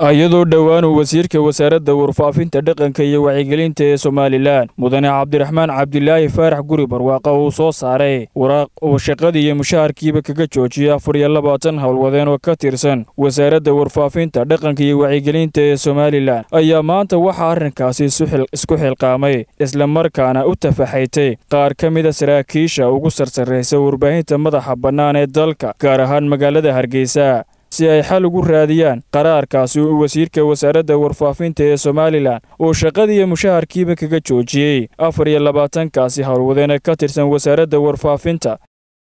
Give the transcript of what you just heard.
iyadoo dhowaan uu wasiirka wasaaradda warfaafinta dhaqanka iyo wacyigelinta ee somalilan mudane cabdiraxmaan cabdilaahi faarax guri barwaaqa uu soo saaray waraaq uu shaqadii iyo mushaharkiiba kaga joojiyay afar iyo labaatan howlwadeen oo ka tirsan wasaaradda warfaafinta dhaqanka iyo wacyigelinta ee somalilan ayaa maanta waxaa arrinkaasi isku xilqaamay islamarkaana u tafaxaytay qaar ka mida saraakiisha ugu sarsarraysa warbaahinta madaxa bannaan ee dalka gaar ahaan magaalada hargeysa si ay xal ugu raadiyaan qaraarkaasi uu wasiirka wasaaradda warfaafinta ee somalilan uu shaqadiiyo mushaharkiiba kaga joojiyey afar iyo labaatankaasi howlwadeene ka tirsan wasaaradda warfaafinta